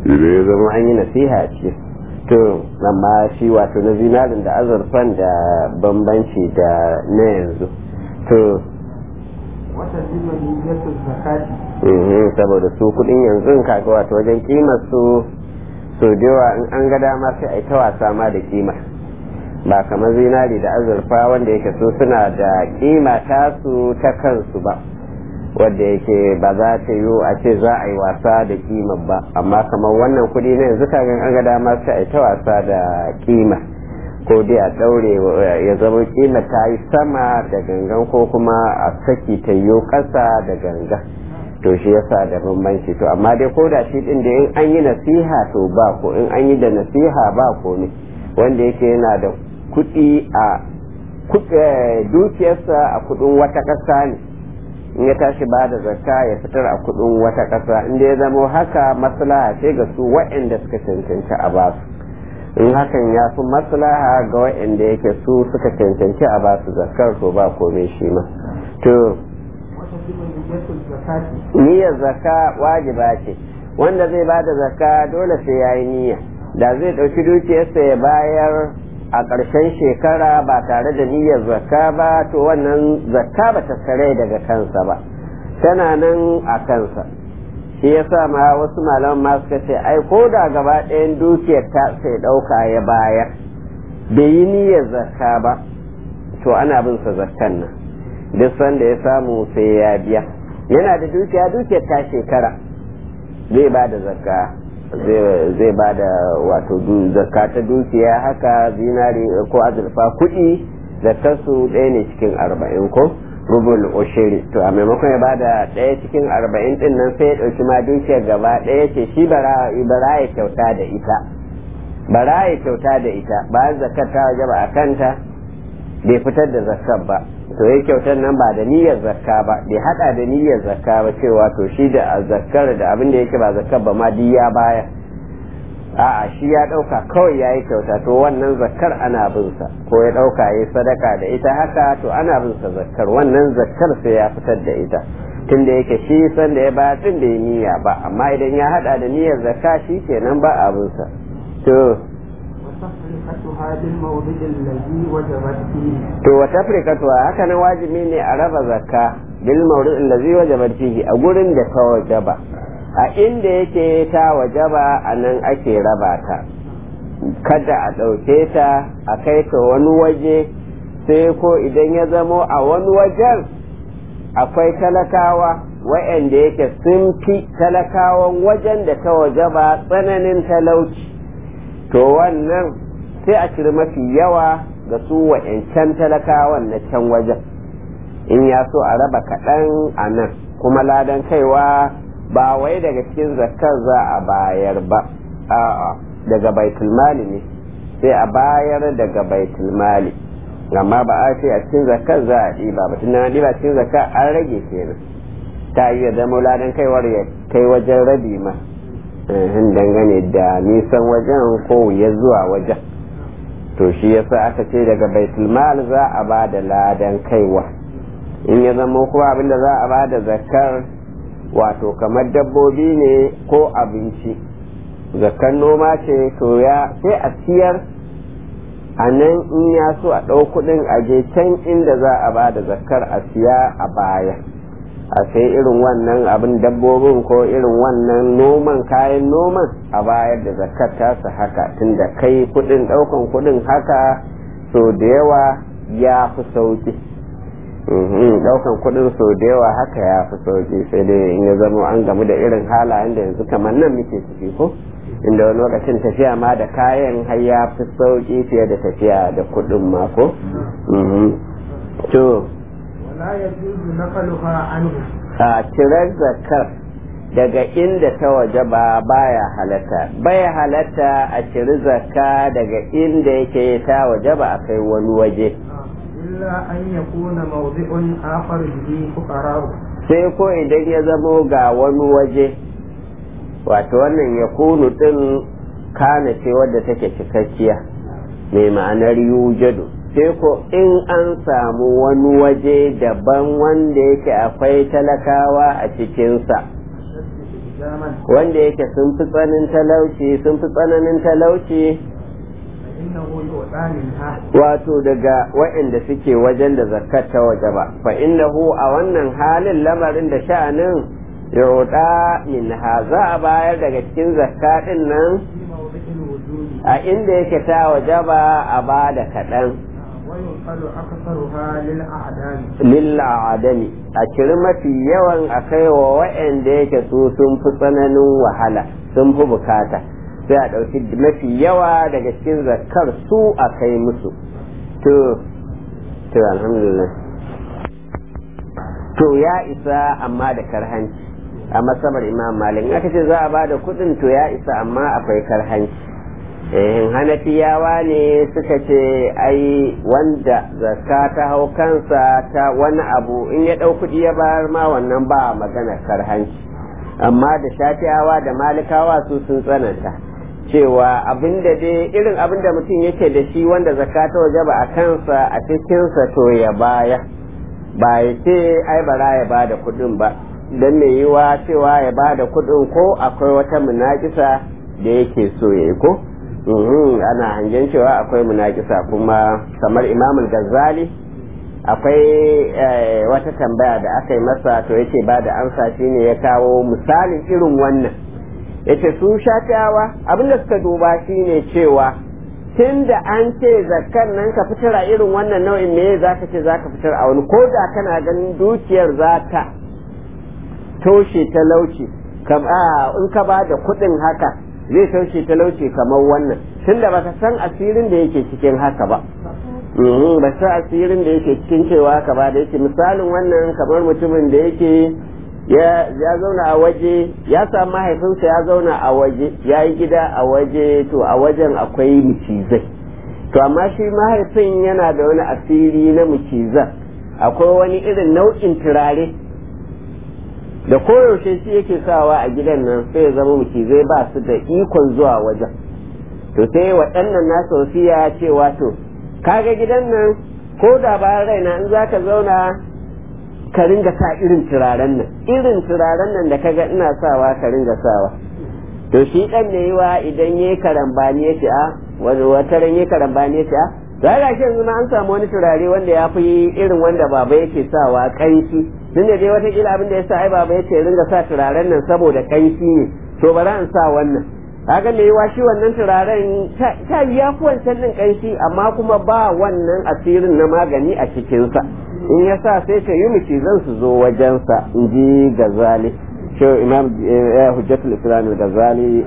idan ya zama an yi nasiha ce to amma shi wato na zinarin da azurfan da bambanci da na yanzu to wata zima niyyatu zakati mhm, saboda su kudin yanzu kaga wato wajen kimar su so da yawa in an ga dama sai a yi ta wasa ma da kimar ba kamar zinari da azurfa wanda yake so suna da kima tasu ta kansu ba wadda yake ba za ta yi a ce za a yi wasa da kimar ba amma kamar wannan kudi na yanzu kagan an ga dama sai a yi ta wasa da kima ko dai a daure ya zama kima ta yi sama da gangan ko kuma a saki ta yi kasa da gangan to shi yasa da bambanci to amma dai ko da shi din da in an yi nasiha to ba ko in an yi da nasiha ba ko ne wanda yake yana da kuɗi a dukiyarsa a kuɗin wata ƙasa ne in ya tashi ba da zakka ya fitar a kuɗin wata ƙasa inda ya zama haka maslaha ce ga su waɗanda suka cancanci a basu in hakan ya fi maslaha ga waɗanda yake su suka cancanci a basu zakkar to ba komai shi ma to wata zima niyyatu zakati niyyar zakka wajiba ce wanda zai ba da zakka dole sai ya yi niyya da zai ɗauki dukiyarsa ya bayar a ƙarshen shekara ba tare da niyyar zakka ba to wannan zakka ba ta sare daga kansa ba tana nan a kansa shi yasa ma wasu malaman ma suka ce ai ko da gaba ɗayan dukiyar ta sai ɗauka ya bayar bai yi niyyar zakka ba to ana bin sa zakkan nan duk sanda ya samu sai ya biya yana da dukiya dukiyar ta shekara zai ba da zakka zai ba da wato zakka ta dukiya haka zinari ko azurfa kuɗi zakkarsu ɗaya ne cikin arba'in ko rubul ushiri to a maimakon ya bada ɗaya cikin arba'in ɗin nan sai ya ɗauki ma dukiyar gaba ɗaya ce shi bara ya kyauta da ita bara ya kyauta da ita bayan zakkar ta waje ba a kanta bai fitar da zakkar ba to ya kyautar nan ba da niyyar zakka ba bai hada da niyyar zakka ba cewa to shi da zakkar da abin da yake ba zakkar ba ma diya baya a'a shi ya dauka kawai yayi kyauta to wannan zakkar ana bin sa ko ya dauka yayi sadaka da ita haka to ana bin sa zakkar wannan zakkar sai ya fitar da ita tunda yake shi san da ya ba tun da niyya ba amma idan ya hada da niyyar zakka shi kenan ba abin sa to وتفرقتها بالموضع الذي وجبت فيه to wa tafrikatu haka nan wajibi ne a raba zakka bil mawdu'in allazi wajabat fihi a gurin da ta wajaba a inda yake ta wajaba a nan ake raba ta kada a ɗauke ta a kai ta wani waje sai ko idan ya zamo a wani wajen akwai talakawa wa'anda yake sun fi talakawan wajen da ta wajaba tsananin talauci to wannan sai a ciri mafi yawa ga su wa'yancan talakawan na can wajen in ya so a raba kaɗan a nan kuma ladan kaiwa ba wai daga cikin zakkar za a bayar ba a'a daga baitulmali ne sai a bayar daga baitulmali amma ba a ce a cikin zakkar za a ɗiba ba tun na ɗiba cikin zakkar an rage kenan ta iya zama ladan kaiwar ya kai wajen rabi ma hin dangane da nisan wajen ko ya zuwa wajen to shi yasa aka ce daga baitulmal za a ba da ladan kaiwa in ya zama kuma abinda za a ba da zakar wato kamar dabbobi ne ko abinci zakar noma ce to ya sai a siyar a nan in ya so a ɗau kuɗin a je can inda za a ba da zakar a siya a baya a sai irin wannan abin dabbobin ko irin wannan noman kayan noman a bayar da zakar tasa haka tunda kai kudin daukan kudin haka so da yawa ya fi sauki daukan kudin so da yawa haka ya fi sauki sai dai in ya zama an gamu da irin halayen da yanzu kamar nan muke ciki ko inda wani lokacin tafiya ma da kayan har ya fi sauki fiye da tafiya da kudin ma ko to ولا يجوز نقلها عنه a cirar zakar daga inda ta waje ba baya halatta baya halatta a ciri zakka daga inda yake ta waje ba a kai wani waje إلا أن يكون موضع آخر به فقراء sai ko idan ya zamo ga wani waje wato wannan ya kunu din kana ce wadda take cikakkiya mai ma'anar yujadu sai ko in an samu wani waje daban wanda yake akwai talakawa a cikinsa إسلاما wanda yake sun fi tsanin talauci sun fi tsananin talauci فإنه يؤتى منها wato daga waɗanda suke wajen da zakat ta waje ba fa innahu a wannan halin lamarin da sha'anin yuda minha za a bayar daga cikin zakatin nan في موضع الوجود a inda yake ta waje ba a ba da kaɗan وينقل أكثرها للأعدام lilla adami a ciri mafi yawan a kai wa waɗanda yake su sun fi tsananin wahala sun fi bukata sai a ɗauki mafi yawa daga cikin zakar su a kai musu to to alhamdulillah to ya isa amma da karhanci a masabar imam malik in aka ce za a ba da kuɗin to ya isa amma akwai karhanci eh hanafiyawa ne suka ce ai wanda zakka ta hau kansa ta wani abu in ya ɗau kuɗi ya bayar ma wannan ba magana karhanci amma da shafiyawa da malikawa su sun tsananta cewa abinda dai irin abinda mutum yake da shi wanda zakka ta waje ba a kansa a cikinsa to ya baya ba ya ce ai bara ya ba da kuɗin ba don mai yiwa cewa ya ba da kuɗin ko akwai wata munakisa da yake so ya yi ko Mhm, ana hangen cewa akwai munakisa kuma kamar imamul gazali akwai eh, wata tambaya da aka yi masa to yace ba da amsa shine ya kawo misalin irin wannan yace su shafiyawa abinda suka duba shine cewa tun da an ce zakkan nan ka fitar a irin wannan nau'in me za ka ce za ka fitar a wani ko da kana ganin dukiyar za ta toshe talauci kam a in ka ba da kuɗin haka zai taushe talauci kamar wannan tunda baka san asirin da yake cikin haka ba Mhm, ba san asirin da yake cikin cewa haka ba da yake misalin wannan kamar mutumin da yake ya ya zauna a waje ya samu mahaifinsa ya zauna a waje ya yi gida a waje to a wajen akwai mucizai to amma shi mahaifin yana da wani asiri na mucizan akwai wani irin nau'in turare da koyaushe shi yake sawa a gidan nan sai ya zama mucizai ba su da ikon zuwa wajen to sai waɗannan nasa wasiya cewa to kaga gidan nan ko da bayan raina in za ka zauna ka ringa sa irin turaren nan irin turaren nan da kaga ina sawa ka ringa sawa to shi ɗan ne yiwa idan yayi karambani ya ce a wani wata ran yayi karambani ya ce a za ga shi yanzu ma an samu wani turare wanda ya fi irin wanda baba yake sawa kanshi tun da dai watakila abin da ya sa ai baba ya ce ringa sa turaren nan saboda kanshi ne to bari an sa wannan kaga me yiwa shi wannan turaren ta ya fi wancan din kanshi amma kuma ba wannan asirin na magani a cikinsa in ya sa sai ta yi miki zan su zo wajensa in ji gazali shi imam hujjatul islam gazali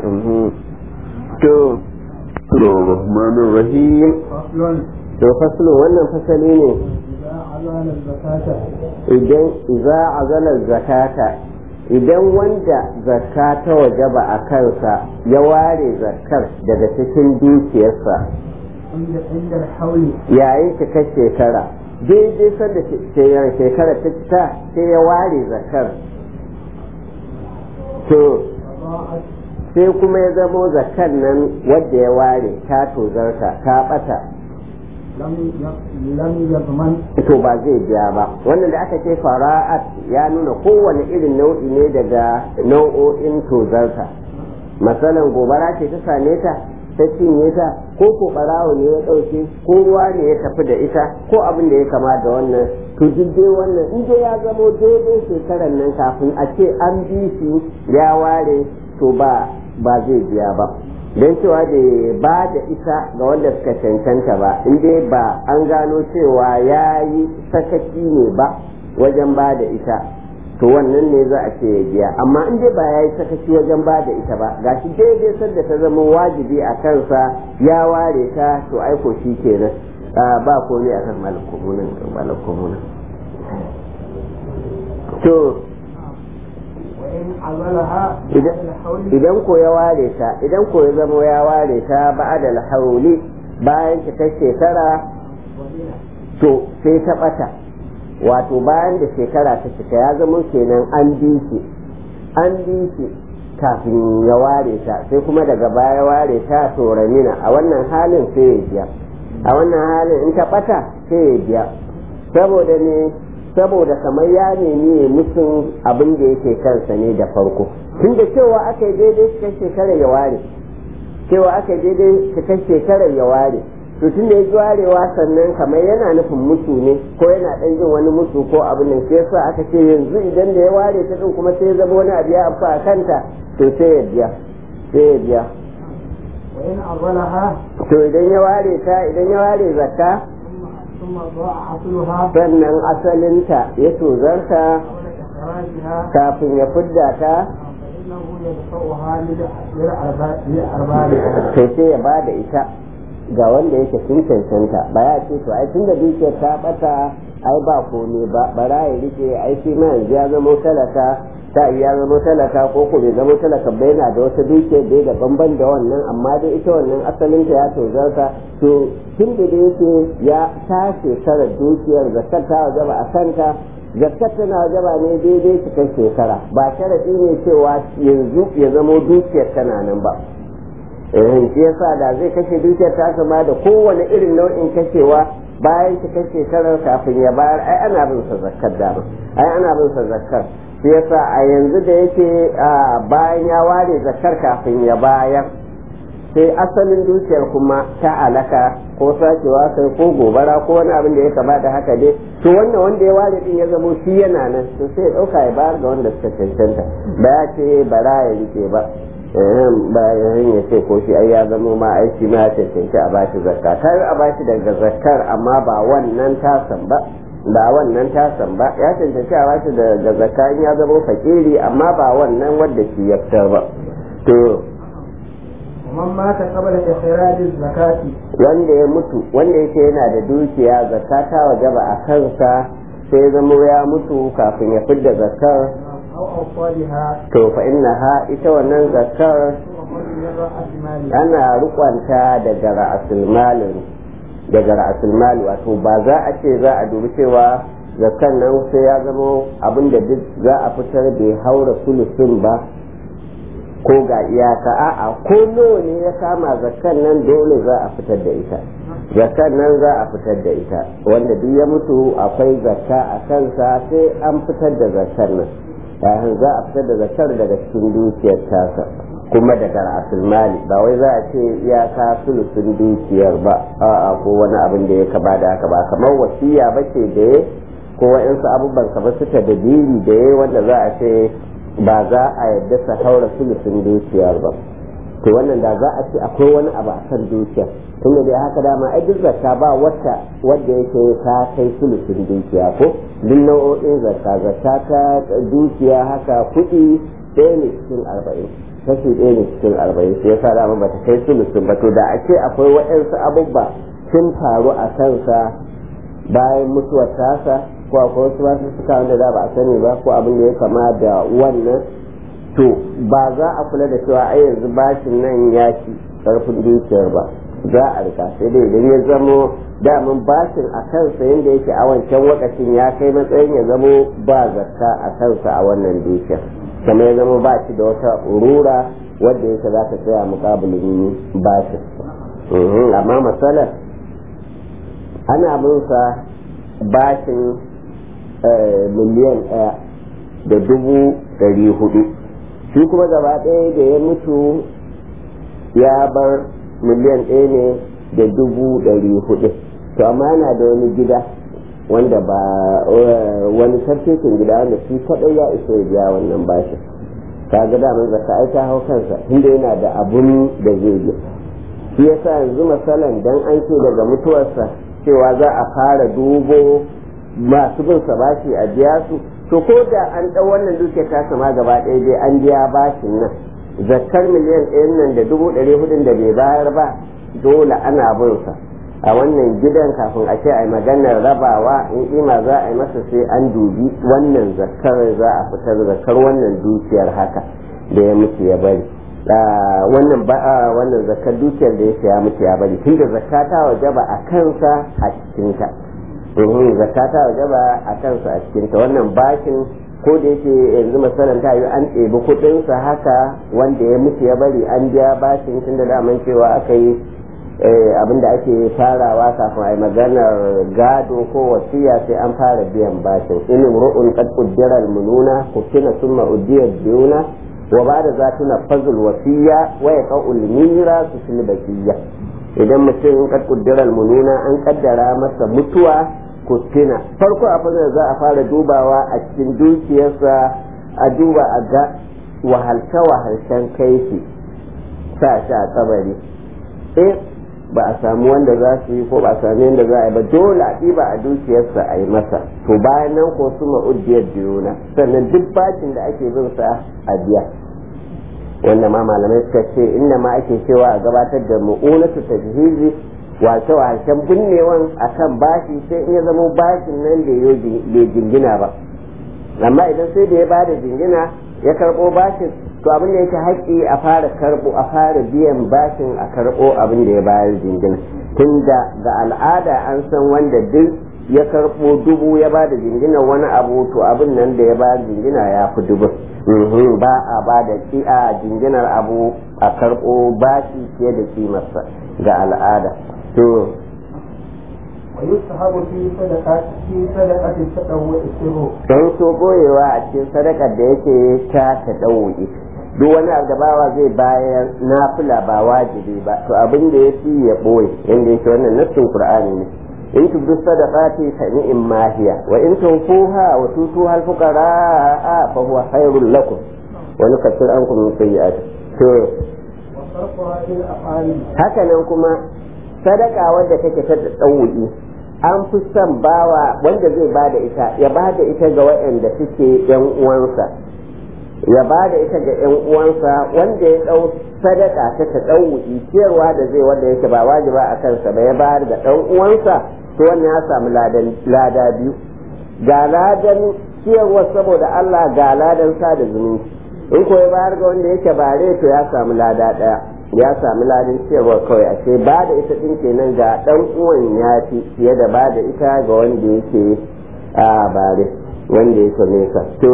to الرحمن الرحيم فصل to faslun wannan fasali ne إذا عزل الزكاة idan iza azala zakata idan wanda zakka ta wajaba a kansa ya ware zakkar daga cikin dukiyarsa عند عند الحول yayin cikar shekara daidai sanda ce- shekara ta cika sai ya ware zakkar to فضاعت sai kuma ya zamo zakkar nan wadda ya ware ta tozarta ta bata لم يق- لم يضمن to ba zai biya ba wannan da aka ce fara'at ya nuna kowane irin nau'i ne daga nau'o'in tozarta masalan gobara ce ta same ta ta cinye ta ko ko barawo ne ya ɗauke ko ruwa ne ya tafi da ita ko abin da ya kama da wannan to duk dai wannan in dai ya zamo daidai shekarar nan kafin a ce an bi shi ya ware to ba ba zai biya ba don cewa da ba da ita ga wanda suka cancanta ba in dai ba an gano cewa ya yi sakaci ne ba wajen ba da ita to wannan ne za a ce ya biya amma in dai ba ya yi sakaci wajen ba da ita ba gashi daidai sanda ta zama wajibi a kansa ya ware ta to aiko shi kenan Ah, ba komai akan malakumunan malakumunan to وإن عزلها إذا- بعد الحول idan ko ya ware ta idan ko ya zama ya ware ta ba'da hauli bayan cikar shekara وبنى to sai ta bata wato bayan da shekara ta cika ya zama kenan an bi shi an bi shi kafin ya ware ta sai kuma daga baya ware ta to ramina a wannan halin sai ya biya a wannan halin in ta bata sai ya biya saboda ne saboda kamar ya nemi ya musun abin da yake kansa ne da farko tun da cewa aka yi daidai cikin shekarar ya ware cewa aka yi daidai cikin shekarar ya ware to tun da ya ji warewa sannan kamar yana nufin mutu ne ko yana ɗan jin wani mutu ko abin nan sai yasa aka ce yanzu idan da ya ware ta din kuma sai ya zama wani abu ya amfa a kanta to sai ya biya sai ya biya وإن أولها to idan ya ware ta idan ya ware zakka ثم ضاع أصلها sannan asalinta ya tozarta قبل إخراجها kafin ya fidda ta فإنه يدفعها للأرباب للأرباب to sai ya ba da ita ga wanda yake sun cancanta ba ya ce to ai tun da dukiyar ta bata ai ba komai ba bara ya rike ai shi ma yanzu ya zama talaka ta ya zama talaka ko ko bai zama talaka ba yana da wata dukiyar da da banban da wannan amma dai ita wannan asalin ta ya tozarta to tun da dai yake ya ta shekara dukiyar zakar ta wajaba a kanta zakat tana wajaba ne daidai cikin shekara ba sharadi ne cewa yanzu ya zama dukiyar tana nan ba eh shi yasa da zai kashe dukiyar ta sama da kowane irin nau'in kashewa bayan cikin shekarar kafin ya bayar ai ana bin sa zakkar dama ai ana bin sa zakkar shi yasa a yanzu da yake bayan ya ware zakkar kafin ya bayar sai asalin dukiyar kuma ta alaka ko sacewa kai ko gobara ko wani abin da ya kama da haka dai to wannan wanda ya ware din ya zamo shi yana nan to sai ya dauka ya bayar ga wanda suka cancanta ba ya ce bara ya rike ba bayan ya ce ko shi ai ya zamo ma aiki ma ya cancanci a bashi zakka ta yi a bashi daga zakkar amma ba wannan tasan ba ba wannan tasan ba ya cancanci a bashi daga zakka in ya zamo fakiri amma ba wannan wanda shi ya fitar ba to ومن مات قبل إخراج الزكاة wanda ya mutu wanda yake yana da dukiya zakka ta wajaba a kansa sai zamo ya mutu kafin ya fidda zakkar أو أوصالها to fa innaha ita wannan zakkar ومن من رأس ماله ana rukwanta daga ra'asul malin daga ra'asul mali wato ba za a ce za a dubi cewa zakkan nan sai ya zama abin da duk za a fitar bai haura sulusun ba ko ga iyaka a'a ko nawa ne ya kama zakkan nan dole za a fitar da ita zakkan nan za a fitar da ita wanda duk ya mutu akwai zakka a kansa sai an fitar da zakkan nan yayin za a fitar da zakkar daga cikin dukiyar tasa kuma daga ra'asul mali ba wai za a ce iyaka sulusun dukiyar ba a'a ko wani abin da ya kaba da haka ba kamar wasiya ba ce da ya ko wa'insu abubuwan kamar su ta dalili da ya wanda za a ce ba za a yadda sa haura sulusun dukiyar ba to wannan da za a ce akwai wani abu a kan dukiyar tun da dai haka dama ai duk zakka ba wata wadda yake ta kai sulusun dukiya ko duk nau'o'in zakka zakka ta dukiya haka kuɗi ɗaya ne cikin arba'in kashi ɗaya ne cikin arba'in sai yasa dama ba ta kai sulusun ba to da a ce akwai waɗansu abubuwa sun faru a kansa bayan mutuwar tasa ko akwai wasu masu suka wanda da ba a sani ba ko abin da ya kama da wannan to ba za a kula da cewa ai yanzu bashin nan ya ci karfin dukiyar ba za a rika sai dai idan ya zamo damin bashin a kansa yadda yake a wancan wakacin ya kai matsayin ya zamo ba zakka a kansa a wannan dukiyar kamar ya zama ba shi da wata urura wadda yake za ta tsaya mukabilin bashin amma matsalar ana bin sa bashin miliyan ɗaya da dubu ɗari hudu shi kuma gaba ɗaya da ya mutu ya bar miliyan ɗaya ne da dubu ɗari hudu to amma yana da wani gida wanda ba wani sarkekin gida wanda shi kaɗai ya isa ya biya wannan bashin ka ga daman zaka ai ta hau kansa tunda yana da abun da zai yi shi yasa yanzu masalan dan an ce daga mutuwarsa cewa za a fara dubo masu bin sa bashi a biya su to ko da an ɗau wannan dukiyar ta sama gaba ɗaya dai an biya bashin nan zakkar miliyan ɗayan nan da dubu ɗari hudun da bai bayar ba dole ana bin sa a wannan gidan kafin a ce a yi maganar rabawa in ima za a yi masa sai an dubi wannan zakkar za a fitar zakkar wannan dukiyar haka da ya mutu ya bari wannan ba wannan zakkar dukiyar da yake ya mutu ya bari tunda zakka ta wajaba a kansa a cikinta domin zakka ta wajaba a kansa a cikinta wannan bashin ko da yake yanzu masalan ta yi an ɗebi kuɗinsa haka wanda ya mutu ya bari an biya bashin tunda daman cewa aka yi abinda ake farawa kafin a yi maganar gado ko wasiya sai an fara biyan bashin in ru'un qad qaddara al-mununa kufina summa udiya biyuna wa ba da zatuna fazul wasiya wa ya qaul mira su fil bakiyya idan mutum kad kuddiral mununa an kaddara masa mutuwa kustina farko a fazar za a fara dubawa a cikin dukiyarsa a duba a ga wahalce wahalcen kai shi sa shi a kabari eh ba a samu wanda za su yi ko ba a sami yadda za a yi ba dole a ɗiba a dukiyarsa a yi masa to bayan nan ko su ma'udiyar diyuna sannan duk bacin da ake bin sa a biya wanda ma malamai suka ce inda ma ake cewa a gabatar da mu'unatu tajhizi wato harshen binnewan akan bashi sai in ya zama bashin nan da bai jingina ba amma idan sai da ya bada jingina ya karɓo bashin to abin da yake haƙƙi a fara karɓo a fara biyan bashin a karɓo abin da ya bayar jingina tun da ga al'ada an san wanda duk ya karɓo dubu ya ba da jingina wani abu to abin nan da ya bayar jingina ya fi dubu ba a ba da a jinginar abu a karɓo bashi fiye da kimarsa ga al'ada to ويسحب في صدقة في صدقة التطوع السر don so boyewa a cikin sadakar da yake ta ta ɗauki duk wani abu da bawa zai bayar nafila ba wajibi ba to abin da ya fi ya ɓoye yadda yake wannan nassin qur'ani ne in tubdu sadaqati fa ni'im ma hiya wa in tunfuha wa tutuha al-fuqara fa huwa khairul lakum wa nukaffir ankum min sayyi'ati to وصرفها إلى الأقارب haka nan kuma sadaka wadda take ta ɗauki an fi son bawa wanda zai ba da ita ya ba da ita ga waɗanda suke yan uwansa ya ba da ita ga yan uwansa wanda ya ɗau sadaka ta ta ɗauki ciyarwa da zai wanda yake ba wajiba a kansa ba ya bayar ga ɗan uwansa to wannan ya samu lada biyu ga ladan ciyarwa saboda Allah ga ladan sada zumunci in ko ya bayar ga wanda yake bare to ya samu lada ɗaya ya sami ladin cewa kawai a ce ba da ita ɗin kenan ga ɗan uwan ya fi fiye da ba da ita ga wanda yake a bare wanda yake nesa to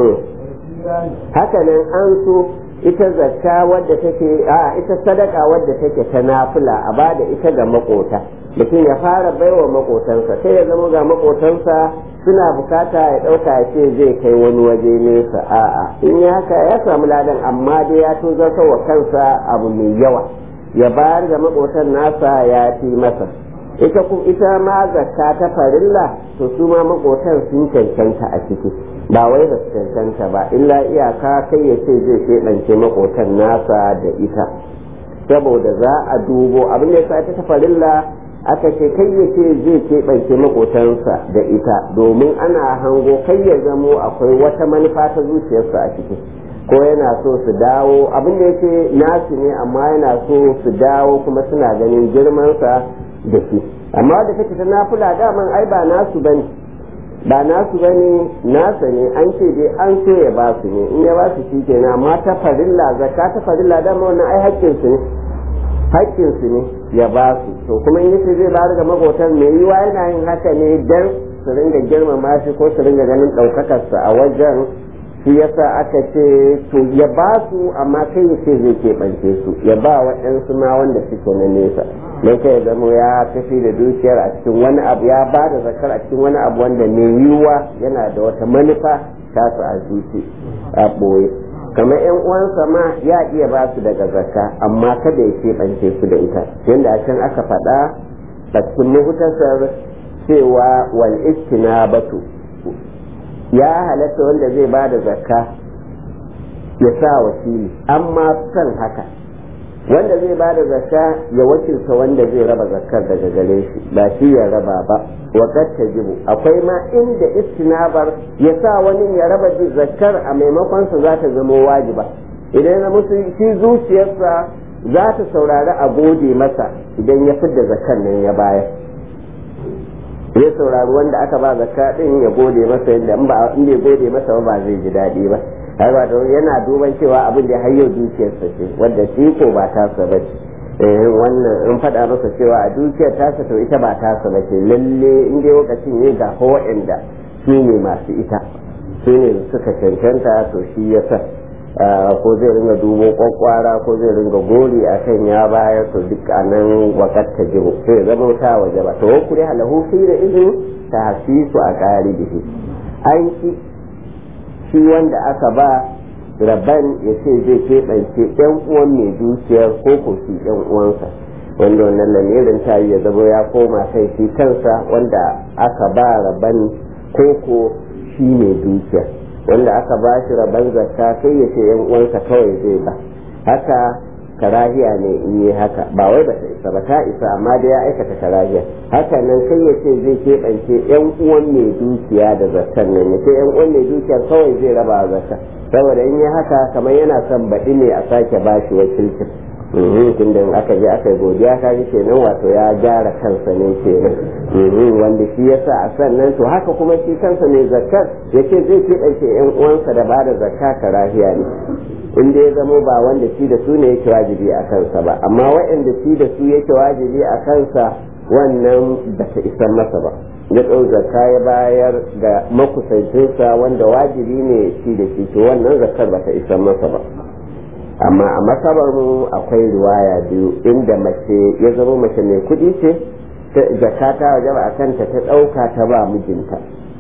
haka nan an so ita zakka wadda take a ita sadaka wadda take ta nafila a ba da ita ga makota mutum ya fara baiwa makotansa sai ya zama ga makotansa suna bukata ya ɗauka ya ce zai kai wani waje nesa a'a in ya haka ya samu ladan amma dai ya tozarta wa kansa abu mai yawa ya bayar da makotan nasa ya fi masa ita ku ita ma zakka ta farilla to su ma makotan sun cancanta a ciki ba wai ba su cancanta ba illa iyaka kai ya ce zai keɓance makotan nasa da ita saboda za a dubo abin da ya sa ta farilla aka ce kai ya ce zai keɓance makotansa da ita domin ana hango kai ya zamo akwai wata manufa ta zuciyarsa a ciki ko yana so su dawo abin da yake nasu ne amma yana so su dawo kuma suna ganin girmansa da shi amma da kake ta nafula daman ai ba nasu bane ba nasu bane nasa ne an ce dai an so ya ba su ne in ya ba su shi kenan amma ta farilla zakka ta farilla dama wannan ai haƙƙin su ne haƙƙin su ne ya ba su to kuma in yace zai bayar ga makotan mai yiwa yana yin haka ne dan su ringa girmama shi ko su ringa ganin ɗaukakarsa a wajen shi yasa aka ce to ya ba su amma kai ya ce zai keɓance su ya ba waɗansu ma wanda suke na nesa don kai ya zama ya tafi da dukiyar a cikin wani abu ya ba da zakar a cikin wani abu wanda mai yiwuwa yana da wata manufa ta su a zuci a ɓoye kamar yan uwansa ma ya iya ba su daga zakka amma kada ya keɓance su da ita yadda a can aka faɗa a cikin muhutasar cewa wal istinabatu ya halatta wanda zai ba da zakka ya sa wakili amma kan haka wanda zai ba da zakka ya wakilta wanda zai raba zakkar daga gare shi ba shi ya raba ba wakar jibu akwai ma inda istinabar ya sa wani ya raba zakkar a maimakon sa za ta zama wajiba idan ya musu shi zuciyarsa za ta saurari a gode masa idan ya fidda zakkar nan ya bayar ya saurari wanda aka ba zakka din ya gode masa yadda in ba in bai gode masa ba zai ji daɗi ba har ba da yana duban cewa abin da har yau dukiyarsa ce wanda shi ko ba tasa ba ce eh wannan in faɗa masa cewa a dukiyar tasa to ita ba tasa ba ce lalle in dai lokacin ne ga ko waɗanda su ne masu ita su ne suka cancanta to shi ya sa ko zai ringa dubo kwakwara ko zai ringa gori a kan ya bayar to duk a nan wakar ta jiho sai zama ta waje ba to kure halahu fi da izini ta hasisu a ƙari da shi an ki shi wanda aka ba rabban ya ce zai keɓance yan uwan mai dukiyar ko ko shi yan uwansa wanda wannan lamirin ta ya zama ya koma kai shi kansa wanda aka ba rabban ko ko shi mai dukiyar wanda aka ba shi rabban zakka sai ya ce yan uwansa kawai zai ba haka karahiya ne in yi haka ba wai ba ta isa ba ta isa amma da ya aikata karahiya haka nan sai ya ce zai keɓance yan uwan mai dukiya da zakkan nan ya ce yan uwan mai dukiyar kawai zai raba zakka saboda in yi haka kamar yana son baɗi ne a sake ba shi wakilcin tun da aka je aka yi godiya ka ji kenan wato ya gyara kansa ne kenan wanda shi yasa a sannan to haka kuma shi kansa ne zakkar ya ce zai keɓance yan uwansa da ba da zakka karahiya ne in dai zamo ba wanda shi da su ne yake wajibi a kansa ba amma waɗanda shi da su yake wajibi a kansa wannan ba ta isan masa ba ya ɗau zakka ya bayar ga makusancinsa wanda wajibi ne shi da shi to wannan zakkar ba ta isan masa ba amma a masabar mu akwai riwaya biyu inda mace ya zama mace mai kuɗi ce zakka ta wajaba a kanta ta ɗauka ta ba mijinta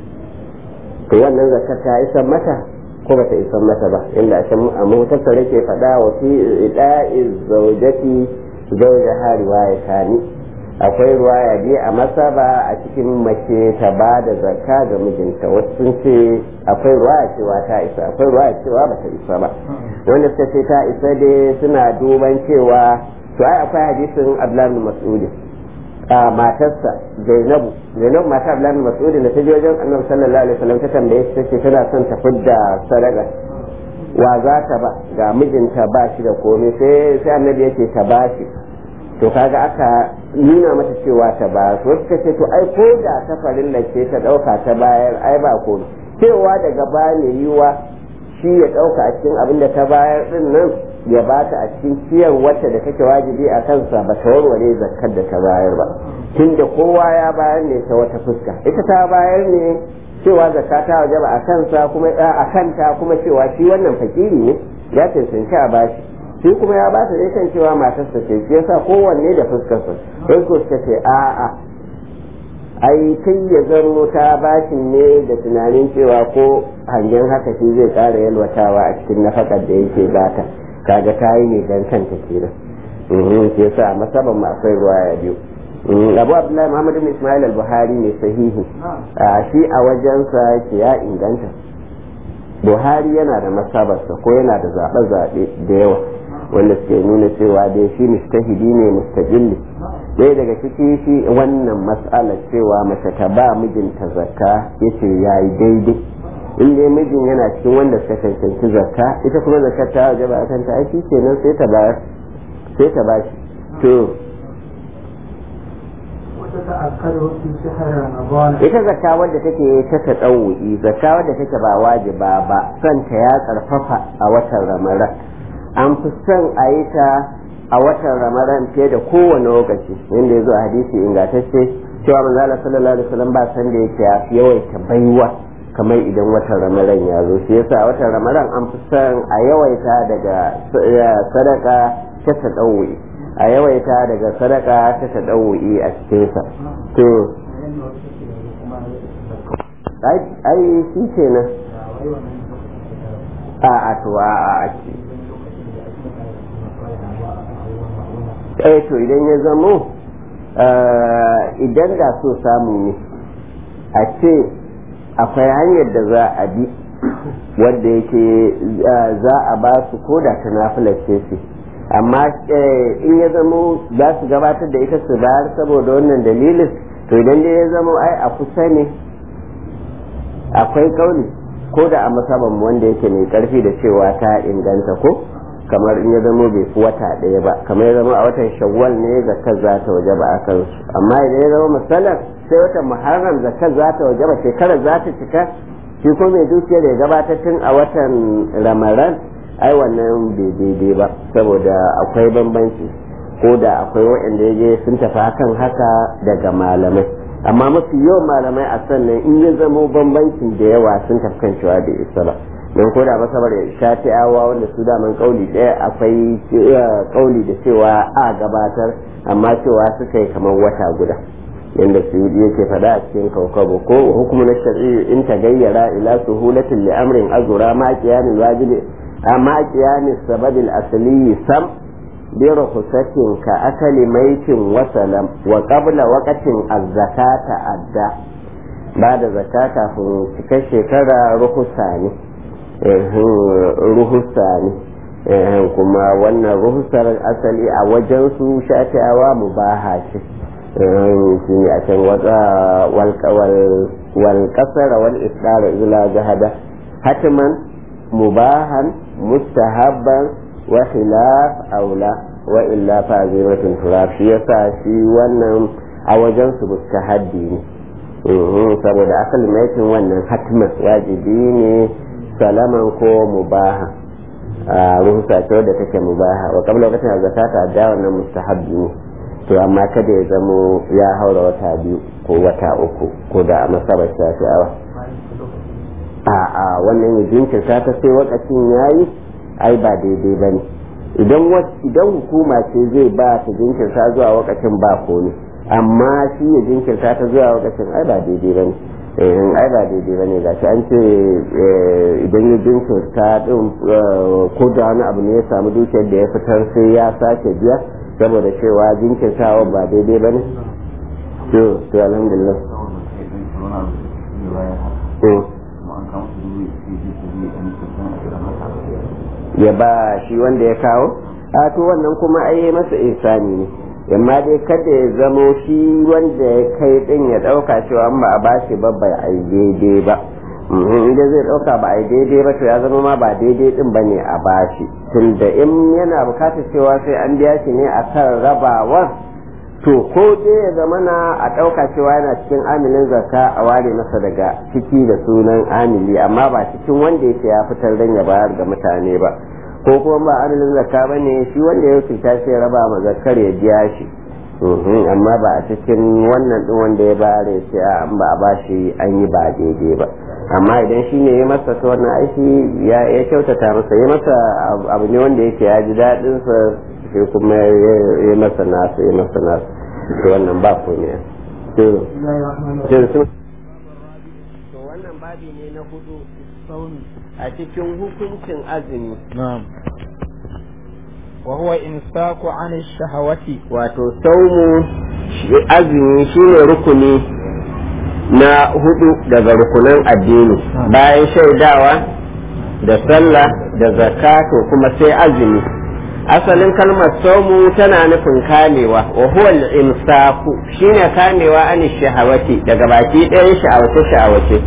to wannan zakkar ta isan mata ko ba ta isan mata ba inda a mutasar ke faɗa wa fi ida'i zaujati zaujaha riwaya tani akwai ruwaya biyu a masaba a cikin mace ta ba da zakka ga mijinta wasu sun ce akwai ruwaya cewa ta isa akwai ruwaya cewa ba ta isa ba wanda suka ce ta isa dai suna duban cewa to ai akwai hadisin abdullahi mas'udi a matarsa zainabu zainabu mata abdullahi mas'udi da ta je wajen annabi sallallahu alaihi wasallam ta tambaye shi tace tana son ta fidda sadaka wa za ta ba ga mijinta ba shi da komai sai sai annabi yake ta ba shi to kaga aka nuna mata cewa ta ba su wasu ta ce to ai ko da ta farilla ce ta dauka ta bayar ai ba komai cewa daga ba ne yiwa shi ya dauka a cikin abin da ta bayar din nan ya ba ta a cikin ciyar wacce da take wajibi a kansa ba ta warware zakkar da ta bayar ba tunda kowa ya bayar ne ta wata fuska ita ta bayar ne cewa zakka ta wajaba a kansa kuma a kanta kuma cewa shi wannan fakiri ne ya cancanci a bashi shi kuma ya ba ta dai kan cewa matarsa ce shi yasa kowanne da fuskarsa sai ko suka ce a'a ai kai ya zaro ta bashin ne da tunanin cewa ko hangen haka shi zai ƙara yalwatawa a cikin nafakar da yake bata kaga ta yi ne dan kanta kenan shi yasa masaban ma akwai ruwaya biyu abu abdullahi muhammad ibn ismail al-buhari ne sahihi shi a wajensa yake ya inganta buhari yana da masabarsa ko yana da zaɓe-zaɓe da yawa wanda suke nuna cewa dai shi mustahidi ne mustajilli ɗaya daga ciki shi wannan mas'alar cewa mace ta ba mijinta zakka yace ya yi daidai in dai mijin yana cikin wanda suka cancanci zakka ita kuma zakka ta waje ba kanta ai shi kenan sai ta bayar sai ta bashi to ita zakka wadda take ta taɗawu'i zakka wadda take ba wajiba ba son ta ya karfafa a watan ramadan an fi son a yi ta a watan ramadan fiye da kowane lokaci inda ya zo a hadisi ingantacce cewa manzo Allah sallallahu alaihi wasallam ba san da yake yawaita baiwa kamar idan watan ramadan ya zo shi yasa a watan ramadan an fi son a yawaita daga sadaka ta tadawwi a yawaita daga sadaka ta tadawwi a cikin sa to ai shi kenan a a to a a eh to idan ya zamo idan da so samu ne a ce akwai hanyar da za a bi wadda yake za a ba su ko da ta nafilar ce amma in ya zamo za su gabatar da ita su bayar saboda wannan dalilin to idan dai ya zamo ai a kusa ne akwai kauli ko da a masaban wanda yake mai karfi da cewa ta inganta ko kamar in ya zama bai fi wata ɗaya ba kamar ya zama a watan shawwal ne zakar za ta waje ba a kansu amma idan ya zama misalan sai watan muharram zakar za ta waje ba shekarar za ta cika shi ko mai dukiyar ya gabatar tun a watan ramadan ai wannan bai daidai ba saboda akwai bambanci ko da akwai waɗanda ya je sun tafi hakan haka daga malamai amma mafi yawan malamai a sannan in ya zamo bambancin da yawa sun tafi kan cewa da isa ba don ko da masabar shafi'awa wanda su daman kauli ɗaya akwai kauli da cewa a gabatar amma cewa suka yi kamar wata guda yadda su yake faɗa a cikin kaukabo ko hukumu na shari'i in ta gayyara ila suhulatin li amrin azura ma qiyamin wajibi amma kiyamis sababil asali sam bi rukhsatin ka akali maitin wa salam wa qabla waqtin az-zakata adda ba da zakka kafin cikar shekara ruhusa ne ruhusa ne kuma wannan ruhusar asali a wajen su shafi'awa mubaha ce shi ne a can wal kasar wal isdara ila jahada hatiman mubahan mustahabban wa khilaf aula wa illa fa zimatun turab shi yasa shi wannan a wajen su mustahaddi ne saboda asalin maitin wannan hatiman wajibi ne salaman ko mubaha a ruhusa ce wadda take mubaha wa kabla lokacin da zakata da wannan mustahabbi ne to amma kada ya zamo ya haura wata biyu ko wata uku ko da a masabar shafi'awa a a wannan ya jinkirta ta sai wakacin yayi ai ba daidai ba ne idan idan hukuma ce zai ba ta jinkirta zuwa wakacin ba ko ne amma shi ya jinkirta ta zuwa wakacin ai ba daidai ba ne in ai ba daidai ba ne gashi an ce idan ya jinkirta din ko da wani abu ne ya samu dukiyar da ya fitar sai ya sake biya saboda cewa jinkirtawa ba daidai ba ne to to alhamdulillah ya ba shi wanda ya kawo a to wannan kuma ai masa ihsani ne amma dai kada ya zamo shi wanda ya kai din ya dauka cewa ba a bashi ba bai ai daidai ba inda zai dauka ba ai daidai ba to ya zama ma ba daidai din bane a bashi tunda in yana bukatar cewa sai an biya shi ne akan rabawar to ko dai ya zama na a dauka cewa yana cikin amilin zakka a ware masa daga ciki da sunan amili amma ba cikin wanda yake ya fitar dan ya bayar ga mutane ba ko kuma ba adalin zakka ba ne shi wanda ya fita shi ya raba ma zakkar ya biya shi amma ba a cikin wannan din wanda ya bayar ya ce an ba a bashi an yi ba daidai ba amma idan shi ne ya masa ta wannan aiki ya kyautata masa ya masa abu ne wanda yake ya ji daɗin sa shi kuma ya masa nasu ya masa nasu to wannan ba ko ne to wannan babi ne na hudu a cikin hukuncin azumi. Na'am. Wa huwa imsaku an shahawati Wato saumu azumi shine rukuni na hudu daga rukunan addini bayan shaidawa da sallah da zakato kuma sai azumi asalin kalmar saumu tana nufin kamewa wa huwa al-imsaku shine kamewa an shahawati daga baki ɗayan sha'awace sha'awace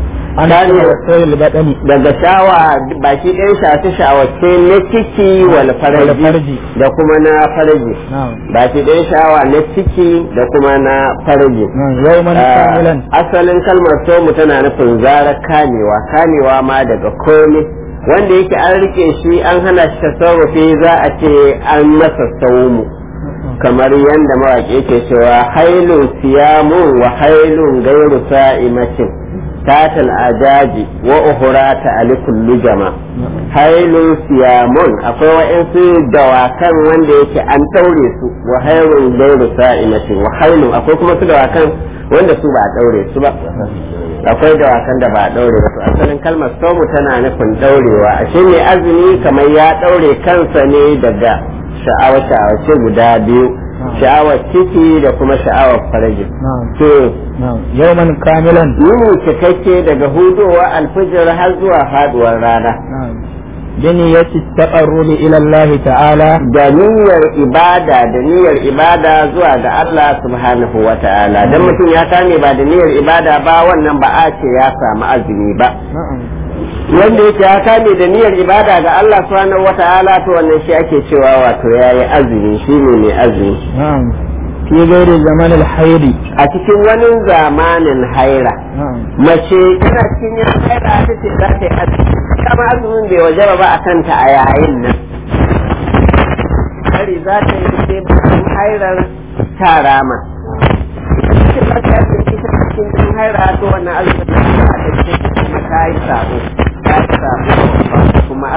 daga shawa baki ɗaya shafi shawace na ciki wal faraji da kuma na faraji baki ɗaya shawa na ciki da kuma na faraji asalin kalmar somu tana nufin zara kamewa kamewa ma daga komai wanda yake an rike shi an hana shi tasarrufi za a ce an masa saumu kamar yadda mawaƙi yake cewa hailun siyamun wa hailun gairu sa'imatin تات الأجاج وأخرى تألف اللجمة هيل سيامون أقوى وإنسي دواكان وانده يكي أن توريسو وهيل غير سائمة وهيل أقوى كما دواكان wanda su ba a daure su ba akwai dawakan da ba a daure ba to asalin kalmar somu tana nufin daurewa a shi ne azumi kamar ya daure kansa ne daga sha'awa sha'awace guda biyu sha'awar ciki da kuma sha'awar faraji to yawman kamilan yini cikakke daga hudowa alfijir har zuwa faduwar rana biniyati taqarrubi ila Allah ta'ala da niyyar ibada da niyyar ibada zuwa ga Allah subhanahu wa ta'ala dan mutum ya kame ba da niyyar ibada ba wannan ba a ce ya samu azumi ba wanda yake ya kame da niyyar ibada ga Allah subhanahu wa ta'ala to wannan shi ake cewa wato yayi azumi shine mai azumi fi gairi zaman alhairi a cikin wani zamanin haira mace tana cikin yin haira ta ce za ta yi azumi kama azumin bai wajaba ba a kanta a yayin nan hari za ta yi sai bayan hairar ta rama cikin lafiya ce ita cikin jin haira to wannan azumin da ta a cikin kuma ta yi sabo ta yi sabo kuma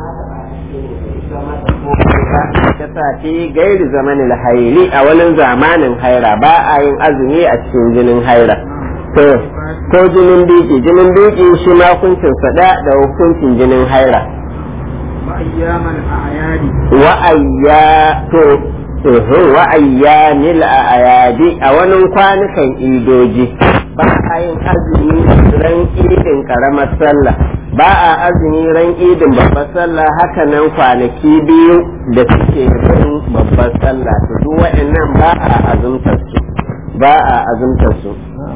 ta sa fi gairi zamanin hairi a wani zamanin haira ba a yin azumi a cikin jinin haira to ko jinin biki jinin biki shi ma hukuncin sada da hukuncin jinin haira وأيام الأعياد wa'ayya to ehe wa'ayyanil ayadi a wani kwanukan idoji ba a yin azumi ran idin karamar sallah ba a azumi ran idin babbar sallah haka nan kwanaki biyu da suke ran babbar sallah to duk wa'annan ba a azumtar su ba a azumtar su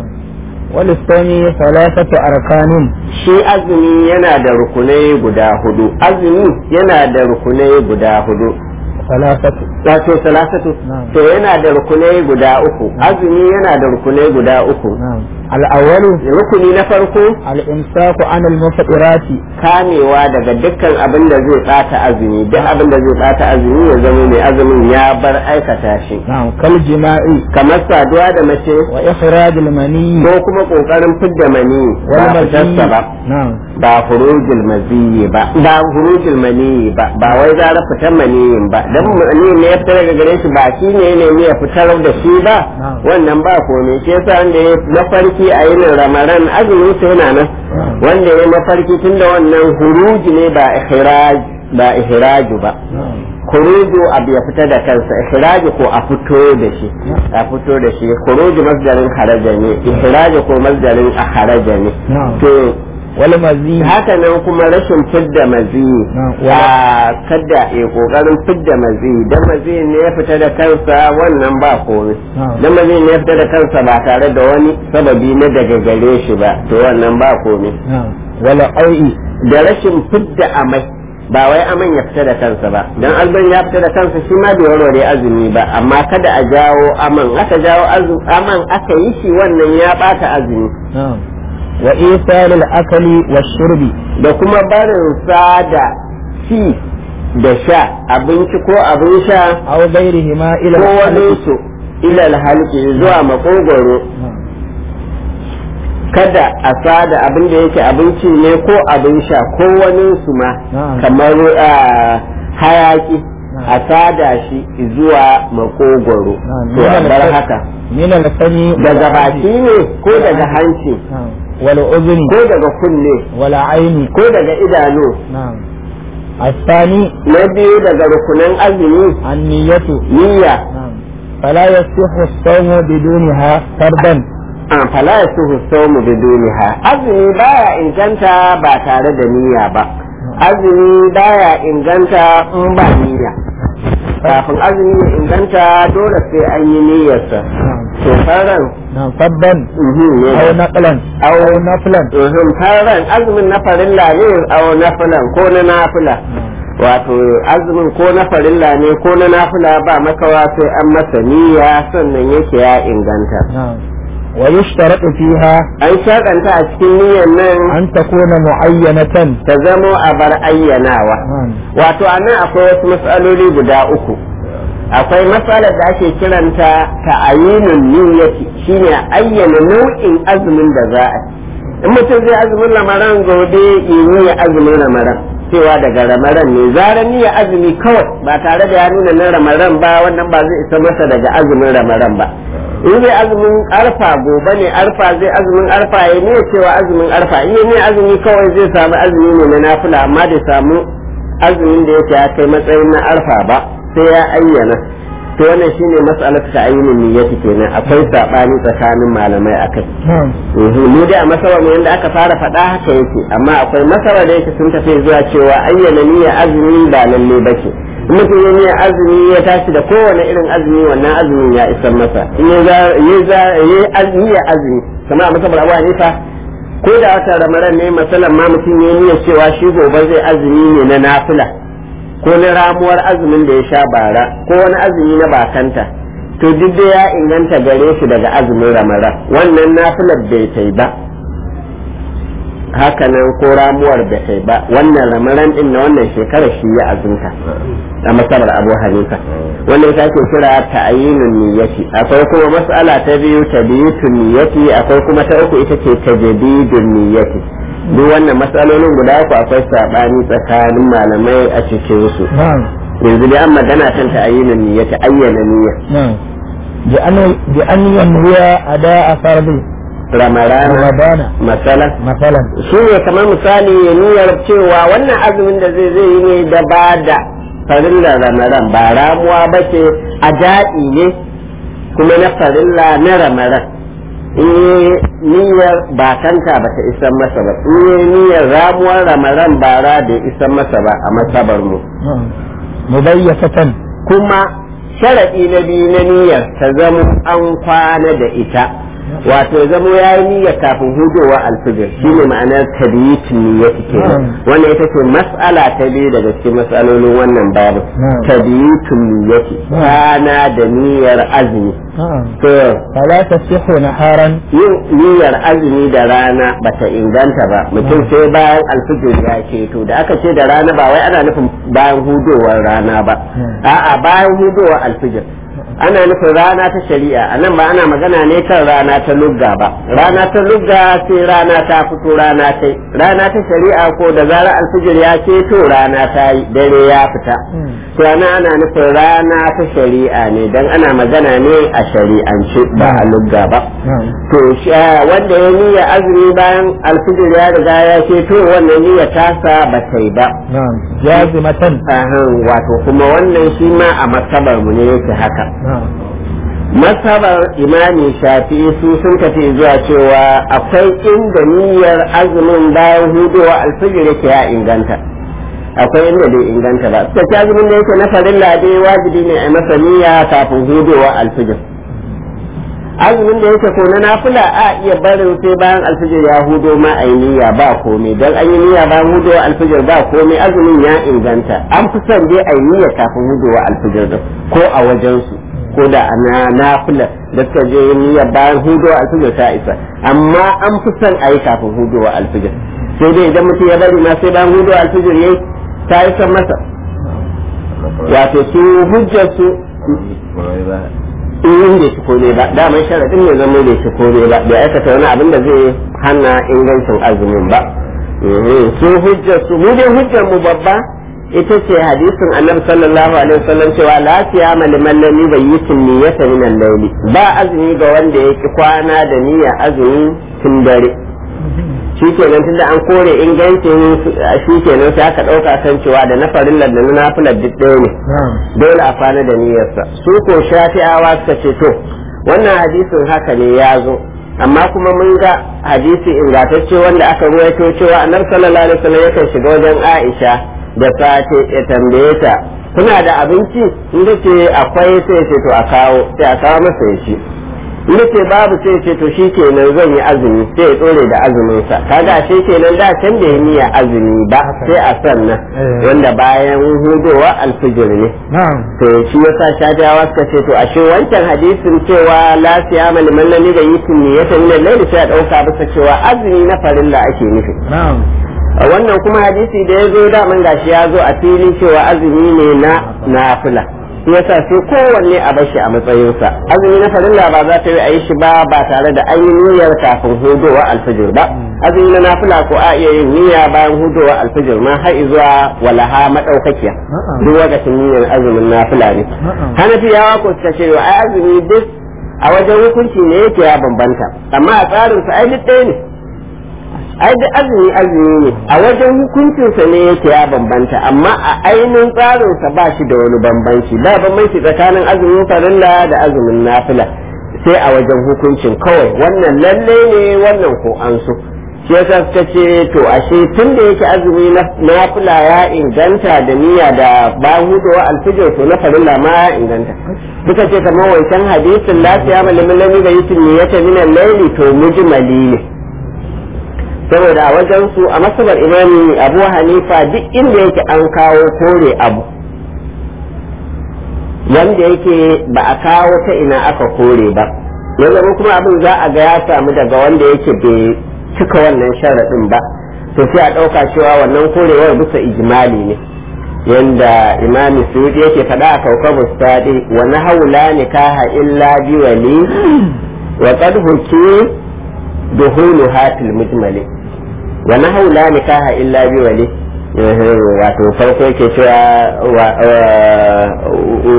وللصوم ثلاثة أركان shi azumi yana da rukunai guda hudu azumi yana da rukunai guda hudu ثلاثة wato salasatu Na'am. to yana da rukunai guda uku azumi yana da rukunai guda uku نعم الأول rukuni na farko الإمساك عن المفطرات kamewa daga dukkan abin da zai bata azumi duk abin da zai bata azumi ya zama mai azumin ya bar aikata shi نعم كالجماع kamar saduwa da mace وإخراج المني ko kuma kokarin fidda mani ba fitarsa ba نعم ba hurujul maziyi ba ba hurujul maniyi ba ba wai zara fitar maniyin ba dan maniyin ne ya fitar daga gare shi ba shi ne ne ya fitar da shi ba Na'am. wannan ba komai shi yasa wanda ya mafarki a yin ramadan azumin sa yana nan Na'am. wanda ya mafarki tunda wannan huruji ne ba ihraj ba ihraju ba نعم khuruju abu ya fita da kansa ihraju ko a fito da shi a fito da shi khuruju masdarin kharaja ne ihraju ko masdarin akharaja ne نعم to والمزي haka nan kuma rashin fidda maziyi Na'am. a kada ya kokarin fidda maziyi dan maziyi ne ya fita da kansa wannan ba komai Na'am. dan maziyi ne ya fita da kansa ba tare da wani sababi na daga gare shi ba to wannan ba komai نعم والعوء da rashin fidda amai ba wai aman ya fita da kansa ba dan alban ya fita da kansa shi ma bai warware azumi ba amma kada a jawo aman aka jawo azu- aman aka yi shi wannan ya bata azumi نعم وإيصال الأكل والشرب da kuma barin sa da ci da sha abinci ko abin sha أو غيرهما إلى ko wani الحلق su ilal halki zuwa makogoro نعم kada a sada abin da yake abinci ne ko abin sha ko wani su ma Na'am. kamar ah, hayaki Na'am. a sada shi zuwa makogoro نعم to a من bar الف- haka من الفم daga baki ne ko daga hanci نعم والأذن ko daga kunne والعين ko daga idanu نعم الثاني na biyu daga rukunan azumi النية niyya نعم فلا يصح الصوم بدونها فردا an fala ya suhu saumu biduniha azumi baya inganta ba tare da niyya ba azumi baya inganta in ba niyya kafin azumi ya inganta dole sai an yi niyyarsa نعم to faran نعم فردا mhm, ne أو نقلا أو أو نفلا mhm, faran azumin na farilla ne au na filan ko na nafila wato azumin ko na farilla ne ko na nafila ba makawa sai an masa niyya sannan yake ya inganta نعم ويشترط فيها an shaɗanta a cikin niyyar nan أن تكون معينة ta zamo a bar ayyanawa نعم wato a nan akwai wasu matsaloli guda uku akwai matsalar da ake kiranta ta ayinun niyyati shine ayyana nau'in azumin da za a yi in mutum zai azumin lamaran gobe yi ya azumin lamaran cewa daga ramaran ne zaran niyya azumi kawai ba tare da ya nuna na ramaran ba wannan ba zai isa masa daga azumin ramaran ba in zai azumin arfa gobe ne arfa zai azumin arfa ya ne cewa azumin arfa in ne azumi kawai zai samu azumi ne na nafila amma da samu azumin da yake ya kai matsayin na arfa ba sai ya ayyana to wannan shine mas'alatu ta ayyunin niyyati kenan akwai sabani tsakanin malamai akai نعم Mhm, mu dai a masarar mu yanda aka fara faɗa haka yake amma akwai masarar da yake sun tafi zuwa cewa ayyana niyya azumi ba lalle ba ce in mutum ya niyya azumi ya tashi da kowane irin azumi wannan azumin ya isar masa in ya za ya za ya az- niyya azumi kamar a masabar abu hanifa ko da wata ramadan ne masalan ma mutum ya niyya cewa shi gobe zai azumi ne na nafila ko na ramuwar azumin da ya sha bara ko wani azumi na bakanta to duk da ya inganta gare shi daga azumin ramadan wannan nafilar bai tai ba hakanan ko ramuwar bai tai ba wannan ramadan din na wannan shekarar shi ya azumta a masabar abu hanifa wannan ita ake kira ta'ayinun niyyati akwai kuma mas'ala ta biyu tabiyutun niyyati akwai kuma ta uku ita ce tajdidun niyyati duk wannan matsalolin guda uku akwai sabani tsakanin malamai a cikin su نعم yanzu dai an magana kan ta'ayinun niyyati ayyana niyya نعم بأن بأن ينوي أداء فرض ramarana ramadana masalan masalan shi ne kamar misali ya niyyar cewa wannan azumin da zai zai yi ne da ba da farillar ramaran ba ramuwa ba ce a daɗi ne kuma na farilla na ramaran in yi niyyar bakanta ba ta isan masa ba in yi niyyar ramuwar ramaran bara da isan masa ba a masabar mu mubayyakatan kuma sharaɗi na biyu na niyyar ta zama an kwana da ita wato zamo ya yi niyya kafin hudowa alfijir shi ne ma'anar tabiyitin niyyati kenan wannan ita ce mas'ala ta biyu daga cikin mas'alolin wannan babu tabiyitin niyyati rana da niyyar azumi to fala tasihhu naharan yin niyyar azumi da rana bata inganta ba mutum sai bayan alfijir ya keto da aka ce da rana ba wai ana nufin bayan hudowar rana ba a'a bayan hudowar alfijir ana nufin rana ta shari'a a nan ba ana magana ne kan rana ta lugga ba rana ta lugga sai rana ta fito rana ta rana ta shari'a ko da zarar alfijir ya keto rana ta yi dare ya fita to ana ana nufin rana ta shari'a ne dan ana magana ne a shari'ance ba a lugga ba to wanda ya niyya azumi bayan alfijir ya riga ya keto wannan niyya tasa ba ta yi ba jazimatan wato kuma wannan shi ma a masabar mu ne yake haka masabar imami shafi su sun tafi zuwa cewa akwai inda niyyar azumin bayan hudowa alfijir yake ya inganta akwai inda bai inganta ba suka ci azumin da yake na farilla dai wajibi ne a masa niyya kafin hudowa alfijir azumin da yake ko na nafila a iya barin sai bayan alfijir ya hudo ma a yi niyya ba komai don an yi niyya bayan hudowa alfijir ba komai azumin ya inganta an fi son dai a yi niyya kafin hudowa alfijir din ko a wajensu ko da na nafila da suka je yin niyya bayan hudowa alfijir ta isa amma an fi son a yi kafin hudowa alfijir sai dai idan mutum ya bari ma sai bayan hudowa alfijir yayi ta yi son masa wato su hujjar su in bai ci kome ba daman sharaɗin ne zama bai ci kome ba bai aikata wani abin da zai hana ingancin azumin ba su hujjar su mu dai hujjar mu babba ita ce hadisin annabi sallallahu alaihi wasallam cewa la siyama liman lam yubayyitin niyyata min al-layli ba azumi ga wanda yake kwana da niyya azumi tun dare shikenan tunda an kore ingancin shikenan sai aka dauka kan cewa da na farillar da na nafilar duk ɗaya ne dole a kwana da niyyarsa su ko shafi'awa suka ce to wannan hadisin haka ne ya zo amma kuma mun ga hadisi ingantacce wanda aka ruwaito cewa annabi sallallahu alaihi wasallam yakan shiga wajen Aisha da safe ya tambaye ta kuna da abinci inda ce akwai sai ce to a kawo sai a kawo masa ya ci inda ce babu sai ce to shi kenan zan yi azumi sai ya tsore da azumin sa kaga shi kenan da can da niyya azumi ba sai a sannan wanda bayan hudowa alfijir ne to shi yasa shajawa suka ce to ashe wancan hadisin cewa la siyama liman lam yubayyitu niyyatan min al-layl sai a dauka bisa cewa azumi na farilla ake nufi wannan kuma hadisi da ya zo daman gashi ya zo a fili cewa azumi ne na nafila shi yasa sai kowanne a bashi a matsayinsa azumi na farilla ba za ta yi a yi shi ba ba tare da an yi niyyar kafin hudowa alfijir ba azumi na nafila ko a iya yin niyya bayan hudowa alfijir ma har zuwa walaha madaukakiya duk lokacin niyyar azumin nafila ne hanafiyawa ko suka ce ai azumi duk a wajen hukunci ne yake ya bambanta amma a tsarinsa ai duk ɗaya ne ai da azumi azumi ne a wajen hukuncinsa ne yake ya bambanta amma a ainihin tsarinsa ba shi da wani bambanci ba bambanci tsakanin azumin farilla da azumin nafila sai a wajen hukuncin kawai wannan lalle ne wannan ko an so shi yasa suka ce to ashe tun da yake azumi na nafila ya inganta da niyya da bayan hudowa alfijir to na farilla ma ya inganta suka ce kamar wancan hadisin lafiya malamin lami da yitin niyyata minan laili to mujmali ne saboda a wajen su a masabar imami abu hanifa duk inda yake an kawo kore abu wanda yake ba a kawo ta ina aka kore ba ya zama kuma abin za a ga ya samu daga wanda yake bai cika wannan sharaɗin ba to sai a ɗauka cewa wannan korewar bisa ijimali ne yanda imami suyuɗi yake faɗa a kaukabu stadi wa na haula nikaha illa bi wali wa qad huki duhulu hatil mujmali wa nahu la nikaha illa bi wali wato farko yake cewa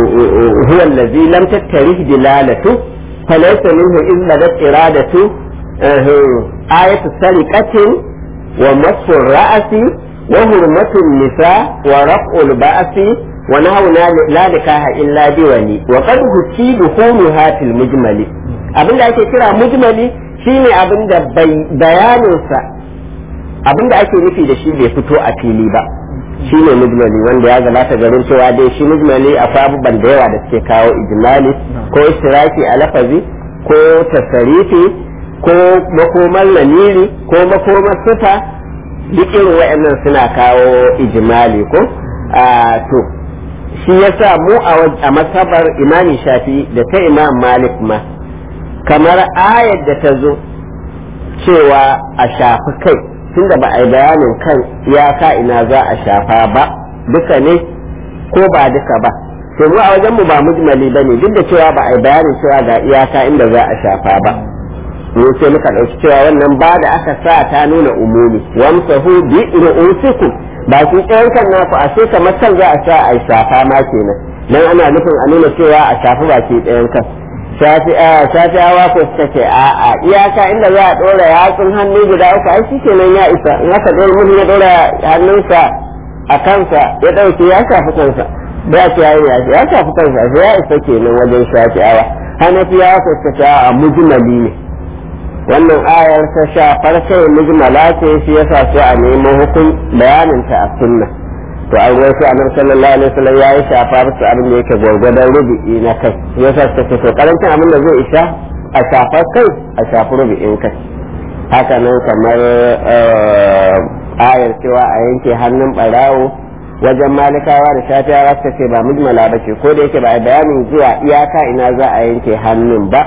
huwa allazi lam tattarih dilalatu falaysa minhu illa dat iradatu ayatu sariqatin wa masfur ra'asi wa hurmatun nisa wa raf'ul ba'si wa nahawna la nikaha illa bi wali wa qad husibu humuha fil mujmali abinda ake kira mujmali shine abinda bayaninsa abinda ake nufi da shi bai fito a fili ba shi ne mujmali wanda ya gabata garin cewa dai shi mujmali akwai abubuwan da yawa da suke kawo ijmali ko istiraki a lafazi ko tasarifi ko makomar lamiri ko makomar sifa duk irin waɗannan suna kawo ijmali ko to shi yasa mu a masabar imami shafi da ta imam malik ma kamar ayar da ta zo cewa a shafi kai tunda ba a yi bayanin kan iyaka ina za a shafa ba duka ne ko ba duka ba to mu a wajen mu ba mujmali ba ne duk da cewa ba a yi bayanin cewa ga iyaka inda za a shafa ba mu sai muka ɗauki cewa wannan ba da aka sa ta nuna umumi wamsahu bi ru'usikum ba su ɗayan kan naku a sai kamar kan za a sa a shafa ma kenan dan ana nufin a nuna cewa a shafi baki ɗayan kan shafi'awa ko suka ce a'a iyaka inda za a ɗora yatsun hannu guda uku ai shi kenan ya isa in aka ɗora mutum ya ɗora hannunsa a kansa ya ɗauke ya shafi kansa da ya ce ya ya shafi kansa ya isa kenan wajen shafi'awa hanafiyawa ko suka ce a'a mujmali ne wannan ayar ta shafar kai mujmala ce shi yasa su a nemo hukun bayaninta a sunna to an ruwa su annabi sallallahu alaihi wasallam ya yi shafa su abin da yake gwargwadon rubi'i na kai yasa suka ce to karancin abin da zai isha a shafar kai a shafi rubi'in kai haka nan kamar ayar cewa a yanke hannun barawo wajen malikawa da shafiyawa suka ce ba mujmala ba ce ko da yake ba a bayanin zuwa iyaka ina za a yanke hannun ba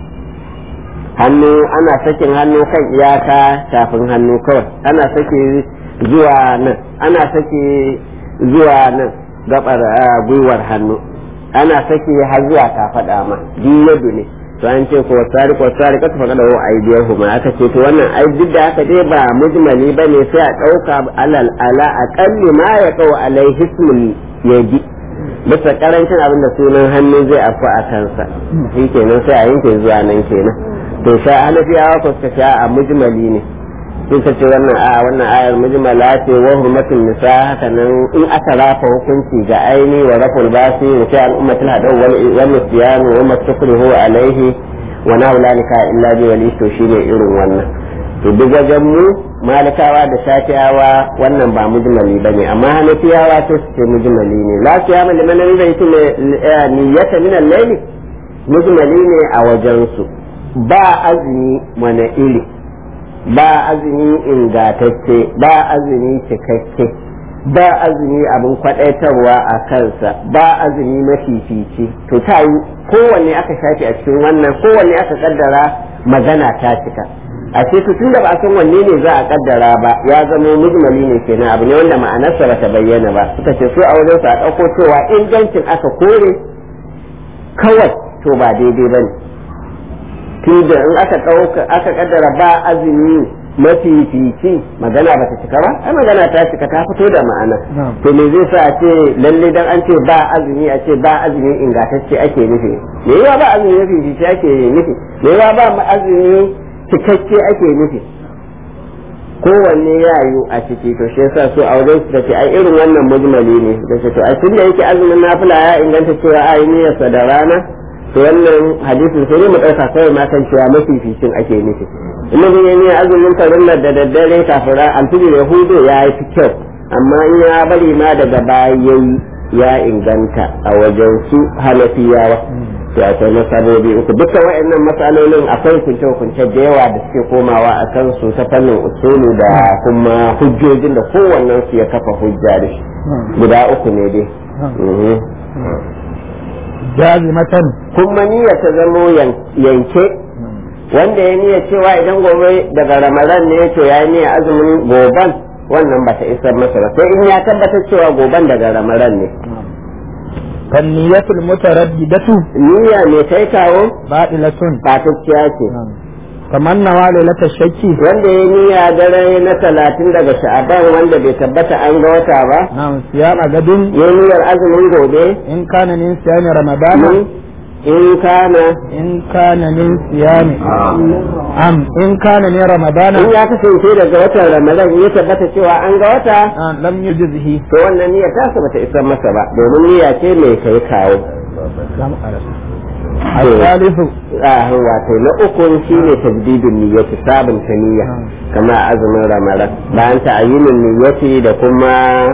hannu ana sakin hannu kan iyaka tafin hannu kawai ana sake zuwa nan ana sake zuwa nan gabar gwiwar hannu ana sake har zuwa kafaɗa ma yadu ne to an ce ko tsari ko tsari ka tafa da wa aidiyar huma aka ce to wannan ai duk da aka dai ba mujmali bane sai a ɗauka alal ala aqalli ma ya qaw alai hismul yadi bisa karancin abin da sunan hannu zai afu a kansa shi kenan sai a yanke zuwa nan kenan to sha hanafiyawa ko suka sha a mujmali ne sun ce wannan a wannan ayar mujmala ce wa hurmatul nisa haka nan in aka rafa hukunci ga aini wa raful basi wa sha al ummatul hadaw wal wal nisyan wa mastakrihu alaihi wa na ulalika illa bi wali to shine irin wannan to duk wajen mu malikawa da shafiyawa wannan ba mujmali bane amma hanafiyawa to su ce mujmali ne la siyama liman zai ce niyyata min al-layli mujmali ne a wajen su ba azumi mana iri ba azumi ingatacce ba azumi cikakke ba azumi abin kwadaitarwa a kansa ba azumi mafifici to ta yi kowanne aka shafi a cikin wannan kowanne aka kaddara magana ta cika a ce tun da ba a san wanne ne za a kaddara ba ya zama mujmali ne kenan abu ne wanda ma'anarsa ba ta bayyana ba suka ce su a wajen su a ɗauko cewa ingancin aka kore kawai to ba daidai ba ne tunda in aka ɗauka aka kaddara ba azumi mafifici magana ba ta cika ba ai magana ta cika ta fito da ma'ana to me zai sa a ce lalle dan an ce ba azumi a ce ba azumi ingantacce ake nufi me yawa ba azumi mafifici ake nufi me yawa ba azumi cikakke ake nufi kowanne ya yi a ciki to shi yasa so a wajen su ce ai irin wannan mujmali ne da ce to a tunda yake azumin nafila ya inganta cewa ai niyyarsa da rana to wannan hadisin sai mu ɗauka kawai ma kan cewa mafificin ake nufi in mutum ya ne azumin farillar da daddare kafin alfijir ya hudu ya yi fi kyau amma in ya bari ma daga baya yayi ya inganta a wajen su hanafiyawa to akwai masabobi uku dukkan waɗannan matsalolin akwai kunce-kunce da yawa da suke komawa a kan su ta fannin usulu da kuma hujjojin da kowannen su ya kafa hujja da shi guda uku ne dai jazimatan kuma niyya ta zamo yanke wanda ya niyya cewa idan gobe daga ramadan ne to ya niyya azumin goban wannan ba ta isar masa ba sai in ya tabbatar cewa goban daga ramadan ne kan niyyatul mutaraddidatu niyya ne kai kawo badilatun batacciya ce kamar nawa lailatul shakki wanda ya niyya dare na talatin daga sha'aban wanda bai tabbata an ga wata ba na'am siyama gadin ya niyyar azumin gobe in kana min siyami ramadana in kana in kana min siyami am in kana min ramadana in ya kasance daga watan ramadan ya tabbata cewa an ga wata ah, lam yujzihi to wannan niyyar tasa bata isar masa ba domin niyya ce mai kai kawo الثالث ah wato na uku shine tajdidun niyyati sabunta niyya kama azumin ramadan bayan ta'ayyinin niyyati da kuma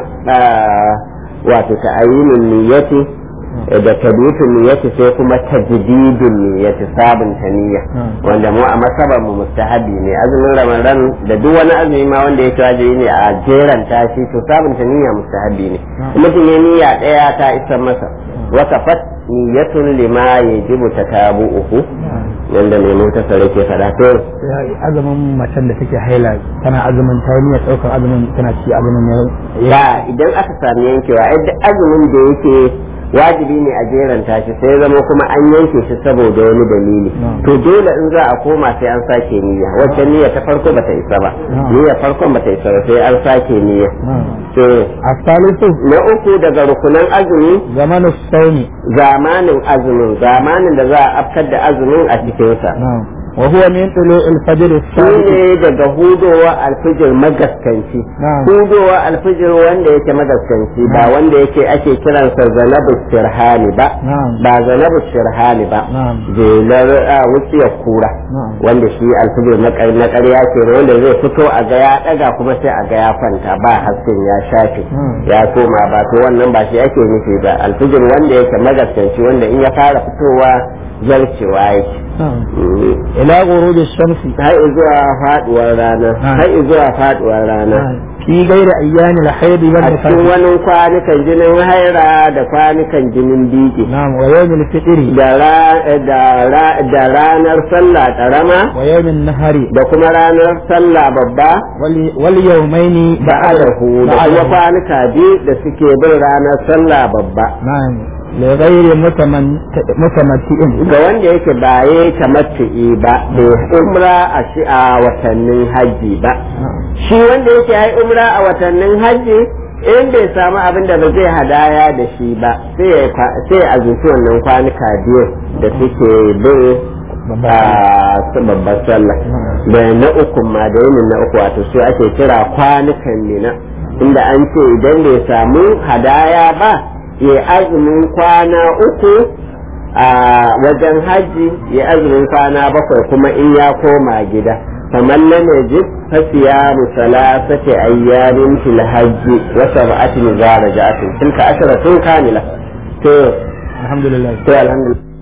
ah, wato ta'ayyinin niyyati da tajdidun niyyati sai kuma tajdidun niyyati sabunta niyya wanda mu a masabar mu mustahabi ne azumin ramadan da duk wani azumi ma wanda yake wajibi ne a jeran tashi to sabunta niyya mustahabi ne mutum ya niyya daya ta isar masa wakafat niyyatun lima yajibu tatabu'uhu yanda mai mutasar yake fada to azumin macen da take haila tana azumin ta niyyar ɗaukar azumin tana ci azumin ya ya idan aka sami yankewa ai duk azumin da yake wajibi ne a jeranta shi sai ya zama kuma an yanke shi saboda wani dalili to dole in za a koma sai an sake niyya wacce niyya ta farko bata isa ba niyya farkon bata isa ba sai an sake niyya to الثالث na uku daga rukunan azumi زمن الصوم zamanin azumin zamanin da za a afkar da azumin a cikinsa نعم وهو من طلوع الفجر shi الصادق ne daga hudowa alfijir magaskanci Na'am. hudowa alfijir wanda yake magaskanci ba wanda yake ake kiransa zanabu shirhani ba Na'am. ba zanabu shirhani ba Na'am. jelar a wuciyar kura Na'am. wanda shi alfijir na ƙar- na ƙarya ke wanda zai fito a ga ya ɗaga kuma sai a ga ya kwanta ba hasken ya shafe Hmm. ya koma ba to wannan ba shi ake nufi ba alfijir wanda yake magaskanci wanda in ya fara fitowa zarcewa yake نعم Mm. إلى غروب الشمس har zuwa faduwar rana Ah. har zuwa faduwar rana في غير أيام الحيض a cikin والنفاس wani kwanukan jinin haira da kwanukan jinin biki نعم ويوم الفطر da ra- da ra- da ranar sallah karama ويوم النهر da kuma ranar sallah babba wal- واليومين ba'adahu da kuma بعده. kwanuka biyu da suke bin ranar sallah babba نعم لغير متمن- متمتع ga wanda yake ba ya tamattu'i ba bai umra a shi a watannin hajji ba نعم. shi wanda yake yi umra a watannin hajji in bai samu abin da ba zai hadaya da shi ba sai ya kwa- sai ya azumci wannan kwanuka biyu da suke bin a su babbar sallah da na uku ma da yinin na uku wato su ake kira kwanukan mina inda an ce idan bai samu hadaya ba ya azumin kwana uku a wajen hajji ya azumin kwana bakwai kuma in ya koma gida kamar lam yajid fa siyamu salasati ayyamin fil hajji wa sab'atin idza raja'atin tilka asharatun kamila to الحمد لله to alhamdulillah